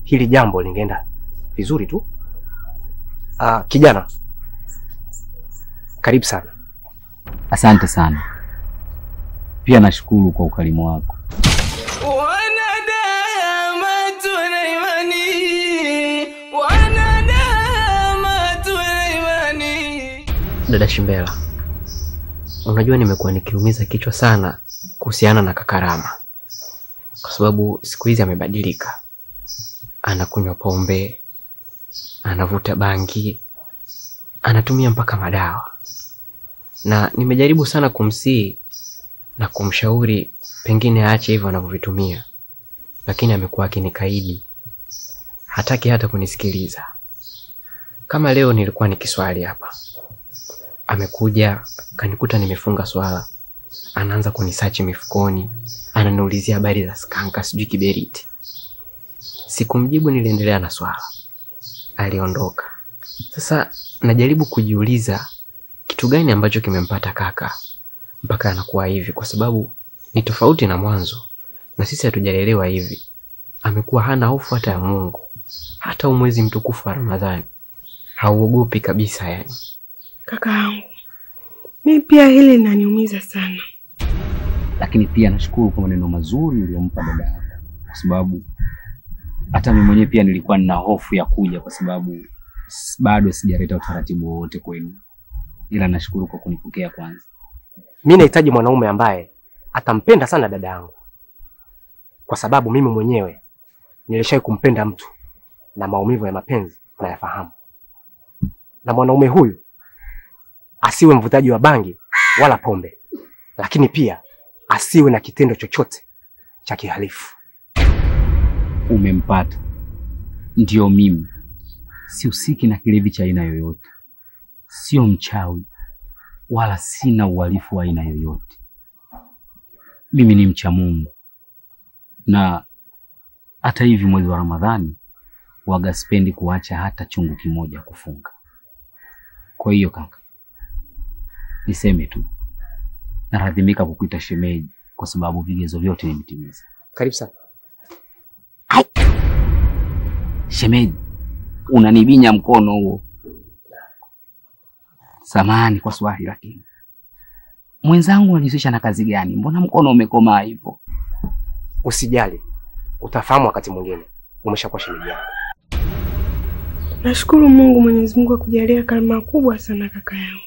hili jambo lingeenda vizuri tu. Ah, kijana, karibu sana. Asante sana. Pia nashukuru kwa ukarimu wako. Wanadamu tuna imani, wanadamu tuna imani. Dada Shimbela, unajua nimekuwa nikiumiza kichwa sana kuhusiana na Kakarama kwa sababu siku hizi amebadilika, anakunywa pombe, anavuta bangi, anatumia mpaka madawa, na nimejaribu sana kumsihi na kumshauri pengine aache hivyo anavyovitumia, lakini amekuwa akinikaidi, hataki hata kunisikiliza. Kama leo nilikuwa nikiswali hapa amekuja kanikuta nimefunga swala, anaanza kunisachi mifukoni, ananiulizia habari za skanka, sijui kiberiti. Sikumjibu, niliendelea na swala, aliondoka. Sasa najaribu kujiuliza kitu gani ambacho kimempata kaka mpaka anakuwa hivi, kwa sababu ni tofauti na mwanzo, na sisi hatujalelewa hivi. Amekuwa hana hofu hata ya Mungu, hata umwezi mtukufu wa Ramadhani hauogopi kabisa yani. Kaka yangu, mi pia hili linaniumiza sana. Lakini pia nashukuru kwa maneno mazuri uliyompa dada yako, kwa sababu hata mimi mwenyewe pia nilikuwa nina hofu ya kuja, kwa sababu s- bado sijaleta utaratibu wowote kwenu, ila nashukuru kwa kunipokea kwanza. Mi nahitaji mwanaume ambaye atampenda sana dada yangu, kwa sababu mimi mwenyewe nilishawahi kumpenda mtu na maumivu ya mapenzi nayafahamu, na mwanaume huyu asiwe mvutaji wa bangi wala pombe, lakini pia asiwe na kitendo chochote cha kihalifu. Umempata, ndio mimi. Sihusiki na kilevi cha aina yoyote, sio mchawi wala sina uhalifu wa aina yoyote. Mimi ni mcha Mungu, na hata hivi mwezi wa Ramadhani waga sipendi kuacha hata chungu kimoja kufunga. Kwa hiyo kaka, niseme tu naradhimika kukuita shemeji kwa sababu vigezo vyote nimetimiza. Karibu sana. Shemeji, unanibinya mkono huo. Samahani kwa swali, lakini mwenzangu unajihusisha na kazi gani? Mbona mkono umekomaa hivyo? Usijali, utafahamu wakati mwingine. Umeshakuwa shemeji yangu. Nashukuru Mungu Mwenyezi Mungu akujalia karama kubwa sana kaka yangu.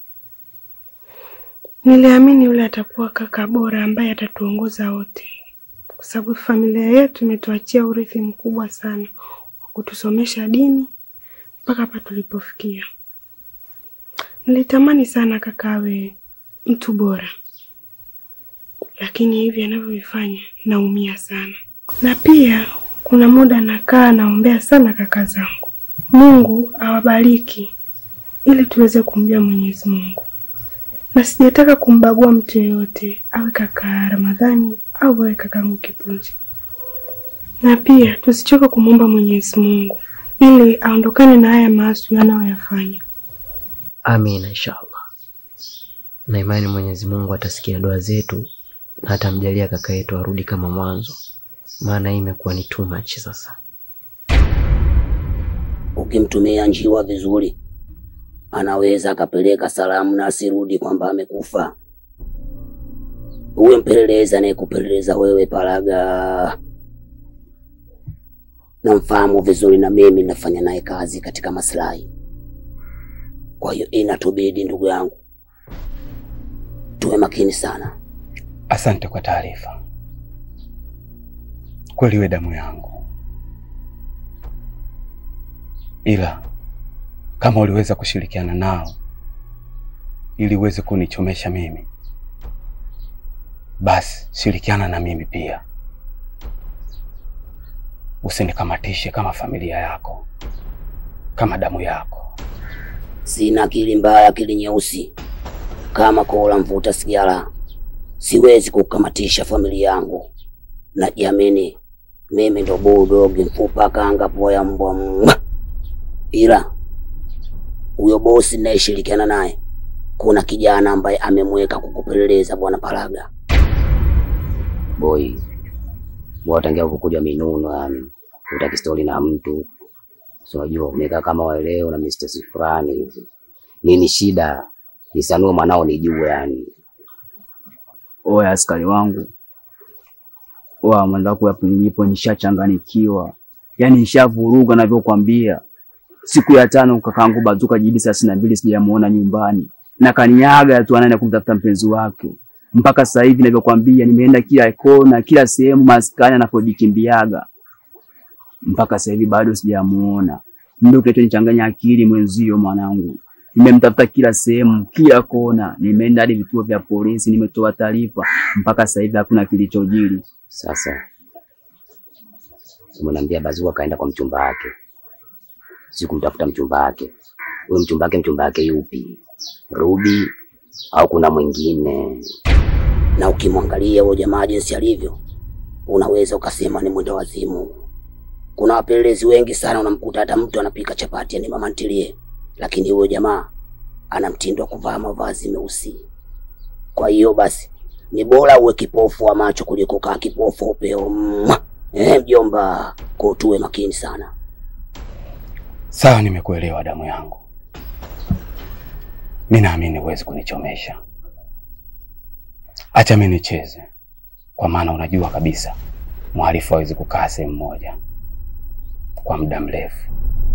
Niliamini yule atakuwa kaka bora ambaye atatuongoza wote, kwa sababu familia yetu imetuachia urithi mkubwa sana wa kutusomesha dini mpaka hapa tulipofikia. Nilitamani sana kaka awe mtu bora, lakini hivi anavyovifanya naumia sana, na pia kuna muda nakaa naombea sana kaka zangu, Mungu awabariki ili tuweze kumjua Mwenyezi Mungu, na sijataka kumbagua mtu yeyote, awe kaka Ramadhani au awe kakangu Kipunji, na pia tusichoke kumwomba Mwenyezi Mungu ili aondokane na haya maasi anayoyafanya. Amina, inshallah. Na imani Mwenyezi Mungu atasikia dua zetu na atamjalia kaka yetu arudi kama mwanzo, maana hii imekuwa ni too much sasa. Ukimtumia njiwa vizuri, anaweza akapeleka salamu na asirudi kwamba amekufa. Uwe mpelelezi anayekupeleleza wewe Paraga, namfahamu vizuri, na mimi nafanya naye kazi katika maslahi. Kwa hiyo inatubidi, ndugu yangu, tuwe makini sana. Asante kwa taarifa. Kweli we damu yangu, ila kama uliweza kushirikiana nao ili uweze kunichomesha mimi, basi shirikiana na mimi pia, usinikamatishe kama familia yako, kama damu yako. Sina akili mbaya, akili nyeusi kama kola mvuta sigara. Siwezi kukamatisha familia yangu. Najiamini mimi ndo bulldog mfupa kanga poya mbwa mwa. Ila huyo bosi ninayeshirikiana naye, kuna kijana ambaye amemweka kukupeleleza bwana Paraga. Boy, watangia kukuja minuno yani. utaki stori na mtu, si unajua umekaa kama waleo na mistesi fulani hivi. Nini shida? Nisanue mwanao nijue yani. Oya askari wangu, oya mwenzako, hapo nilipo nishachanganikiwa, yaani nishavuruga navyokwambia. Siku ya tano kakaangu Bazuka jibi thelathini na mbili sijamuona nyumbani na kaniaga tu anaenda kumtafuta mpenzi wake. Mpaka sasa hivi navyokwambia, nimeenda kila kona, kila sehemu maskani anapojikimbiaga, mpaka sasa hivi bado sijamuona. Ndio kinachonichanganya akili mwenzio, mwanangu. Nimemtafuta kila sehemu, kila kona, nimeenda hadi vituo vya polisi, nimetoa taarifa, mpaka sasa hivi hakuna kilichojiri. Sasa umeniambia Bazuka kaenda kwa mchumba wake, si kumtafuta mchumba wake. Huyo mchumba wake, mchumba wake yupi? Rubi au kuna mwingine? Na ukimwangalia huyo jamaa jinsi alivyo, unaweza ukasema ni mwenda wazimu. Kuna wapelelezi wengi sana, unamkuta hata mtu anapika chapati ni mama ntilie, lakini huyo jamaa ana mtindo wa kuvaa mavazi meusi. Kwa hiyo basi ni bora uwe kipofu wa macho kuliko kaa kipofu wa upeo. Mwah! Eh, mjomba, kwa tuwe makini sana. Sawa, nimekuelewa damu yangu. Mi naamini huwezi kunichomesha. Acha mi nicheze, kwa maana unajua kabisa mhalifu hawezi kukaa sehemu moja kwa muda mrefu.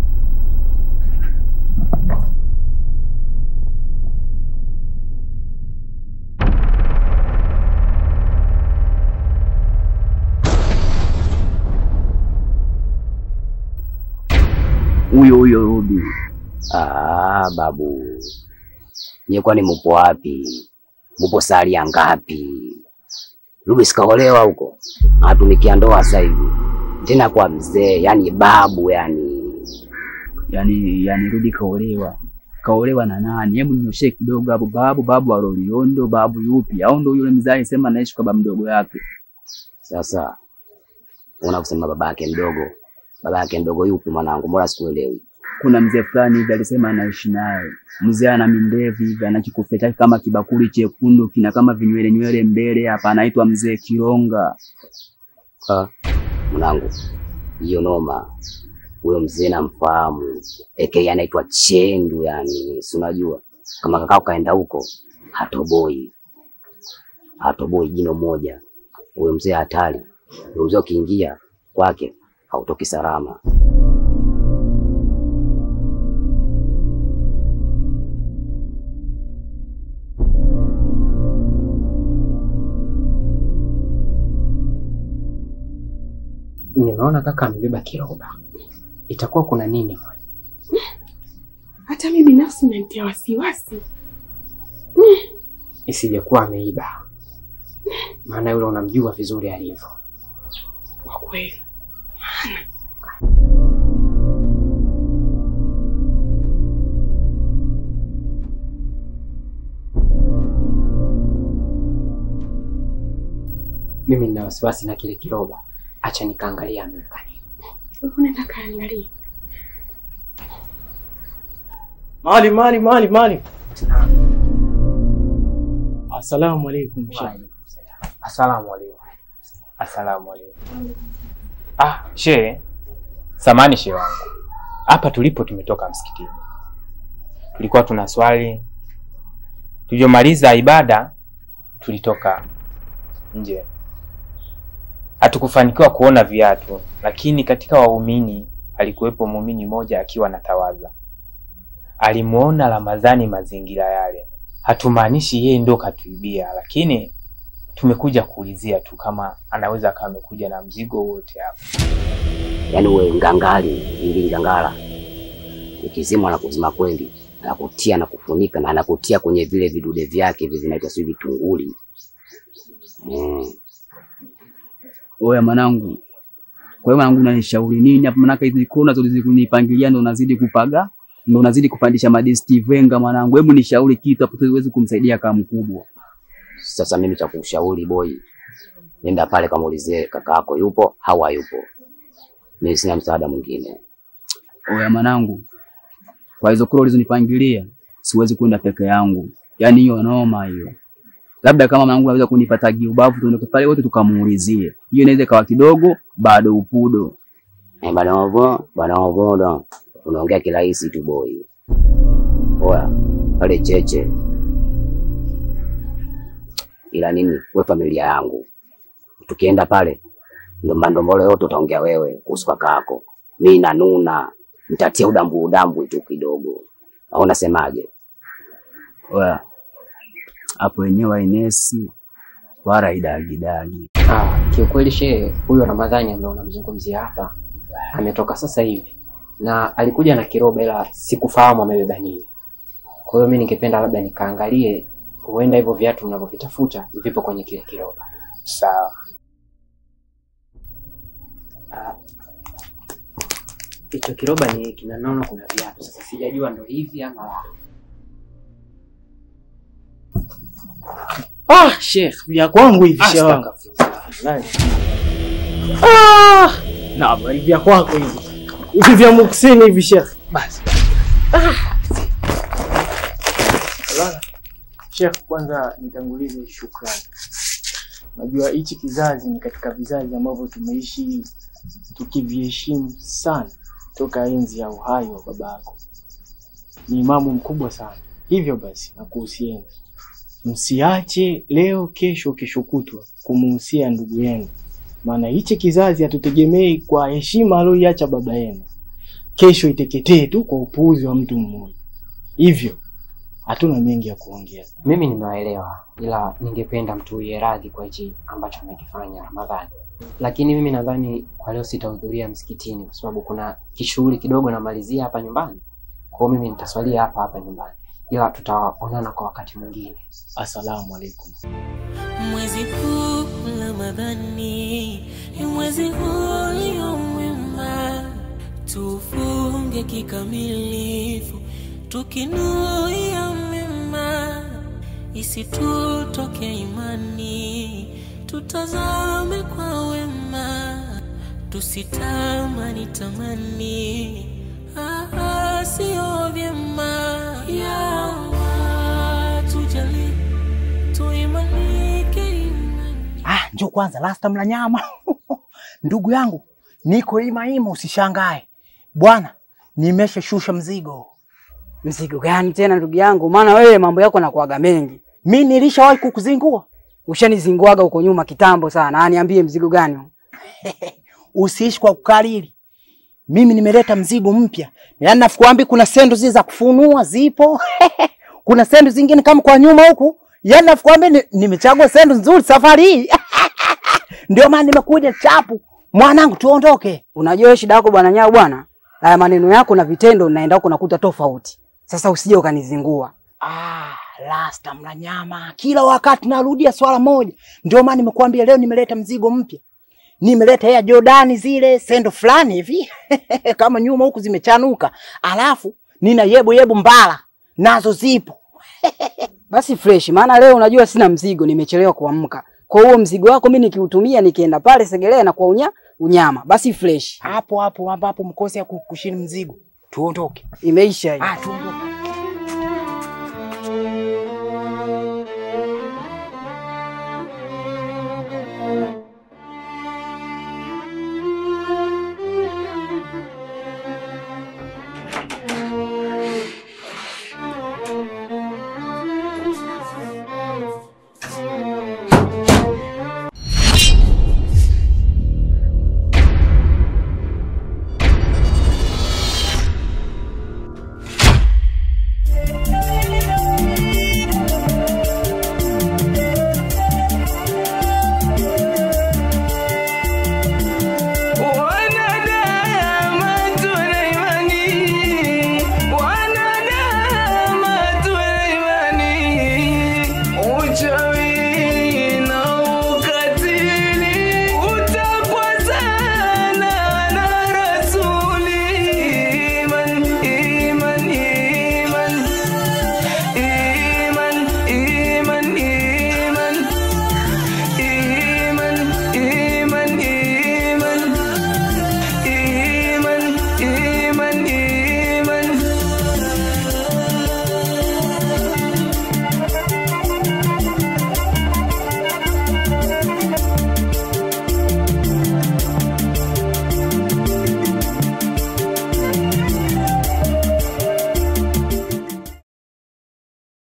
Huyo huyo Rubi. Ah, babu, nyie kwani mupo wapi? Mupo sali ya ngapi? Rubi sikaolewa huko, anatumikia ndoa sasa hivi tena kwa mzee, yani babu, yani yani yani Rubi kaolewa kaolewa na nani? Hebu ninyoshe kidogo hapo. Babu babu wa Loliondo, babu yupi? Au ndo yule mzee alisema anaishi kwa baba mdogo yake? Sasa unakusema baba yake mdogo, baba yake mdogo yupi mwanangu? Mbona sikuelewi? Kuna mzee fulani hivi alisema anaishi naye. Mzee ana mindevu hivi, ana kikofia chake kama kibakuli chekundu, kina kama vinywele nywele mbele hapa, anaitwa mzee Kironga. Ah, mwanangu, hiyo noma. Huyo mzee namfahamu, aka anaitwa Chendu, yani si unajua kama kakao kaenda huko hatoboi, hatoboi jino moja. Huyo mzee hatari. Huyo mzee ukiingia kwake hautoki salama. Nimeona kaka amebeba kiroba, itakuwa kuna nini? Hata mi binafsi nanitia wasiwasi. Isijekuwa ameiba, maana yule unamjua vizuri alivyo. Kwa kweli Mimi nina wasiwasi na kile kiroba, acha nikaangalia ameweka nini. unaenda kaangalia. Mali mali mali mali. Asalamu alaikum shehe. Asalamu alaykum. Asalamu alaykum. Ah, shehe. Samani shehe wangu. Hapa tulipo tumetoka msikitini. Tulikuwa tuna swali. Tulivyomaliza ibada tulitoka nje. Hatukufanikiwa kuona viatu, lakini katika waumini alikuwepo muumini mmoja akiwa anatawadha. Alimuona Ramadhani mazingira yale. Hatumaanishi yeye ndo katuibia, lakini tumekuja kuulizia tu kama anaweza akawa amekuja na mzigo wote hapa. Yaani uwe ngangali ili ngangala, ukizimwa na kuzima kweli, anakutia na kufunika na anakutia kwenye vile vidude vyake hivi vinaitwa sijui vitunguli. Mm. Oya mwanangu, kwa hiyo mwanangu, unanishauri nini hapa? Maanake hizi kona zote kunipangilia ndo unazidi kupaga, ndo unazidi kupandisha madisti venga mwanangu. Hebu nishauri kitu hapo tuweze kumsaidia kama mkubwa. Sasa mimi cha kushauri boy, nenda pale kamuulizie kaka yako yupo au hayupo. Mimi sina msaada mwingine. Oya mwanangu, kwa hizo kura ulizonipangilia siwezi kwenda peke yangu, yaani hiyo noma hiyo. Labda kama mwanangu anaweza kunipa tagi ubavu, tuende pale wote tukamuulizie. Hiyo inaweza ikawa kidogo bado upudo. Eh, bana wavo, bana wavo, unaongea kirahisi tu boy. Oya, pale cheche. Ila nini, we familia yangu. Tukienda pale ndo mandombolo yote utaongea wewe kuhusu kaka yako. Mimi nanuna, nitatia udambu udambu tu kidogo. Au unasemaje? Oya, hapo wenyewe Ainesi wala idagidagi. Ah, kiukweli shehe, huyo Ramadhani ambaye unamzungumzia hapa ametoka sasa hivi na alikuja na kiroba, ila sikufahamu amebeba nini. Kwa hiyo mimi ningependa labda nikaangalie, huenda hivyo viatu mnavyovitafuta vipo kwenye kile kiroba. Sawa. Ah, Hicho kiroba ni kina naona kuna viatu. Sasa sijajua ndo hivi ama la. Ah, Sheikh, vya kwangu hivi shehe wangu. Astaghfirullah. Ah! Na bali vya kwako hivi. Hivi vya muksini hivi Sheikh. Basi. Bwana, Sheikh, kwanza nitangulize shukrani. Najua hichi kizazi ni katika vizazi ambavyo tumeishi tukiviheshimu sana toka enzi ya uhai wa babako. Ni imamu mkubwa sana. Hivyo basi nakuhusieni, msiache leo, kesho, kesho kutwa kumuhusia ndugu yenu, maana hichi kizazi hatutegemei kwa heshima aliyoiacha baba yenu, kesho iteketee tu kwa upuuzi wa mtu mmoja. Hivyo hatuna mengi ya kuongea. Mimi nimewaelewa, ila ningependa mtuwie radhi kwa hichi ambacho amekifanya Ramadhani. Lakini mimi nadhani kwa leo sitahudhuria msikitini kwa sababu kuna kishughuli kidogo namalizia hapa nyumbani. Kwa hiyo mimi nitaswalia hapa hapa nyumbani, ila tutaonana kwa wakati mwingine. Assalamu alaikum. Mwezi huu Ramadhani ni mwezi ulio mwema, tufunge kikamilifu tukinuia mema, isitutoke imani, tutazame kwa wema, tusitamani tamani, ah, sio vyema. Ya Allah, tujalie tuimanike imani. Ah, njoo kwanza lasta mla nyama. Ndugu yangu, niko ima ima usishangae. Bwana, nimeshashusha mzigo. Mzigo gani tena ndugu yangu? Maana wewe mambo yako nakuaga mengi. Mi nilishawahi kukuzingua. Ushanizinguaga huko nyuma kitambo sana. Ah, niambie mzigo gani? huu? Usiishi kwa kukariri. Mimi nimeleta mzigo mpya. Yaani nafukwambi kuna sendo zile za kufunua zipo. kuna sendo zingine kama kwa nyuma huku. Yaani nafukwambi ni, nimechagua sendo nzuri safari hii. Ndio maana nimekuja chapu. Mwanangu tuondoke. Unajua wewe shida yako bwana nyao bwana. Haya maneno yako na vitendo naenda huko nakuta tofauti. Sasa usije ukanizingua. Ah, lasta mla nyama. Kila wakati narudia swala moja. Ndio maana nimekuambia leo nimeleta mzigo mpya. Nimeleta ya Jordani zile sendo fulani hivi kama nyuma huku zimechanuka. Alafu nina yebo yebo mbala nazo zipo. Basi fresh, maana leo unajua sina mzigo, nimechelewa kuamka. Kwa hiyo mzigo wako mimi nikiutumia nikienda pale Segelea na kwa unya, unyama. Basi fresh. Hapo hapo ambapo mkose ya kushini mzigo. Tuondoke. Imeisha hiyo. Ah, tuondoke.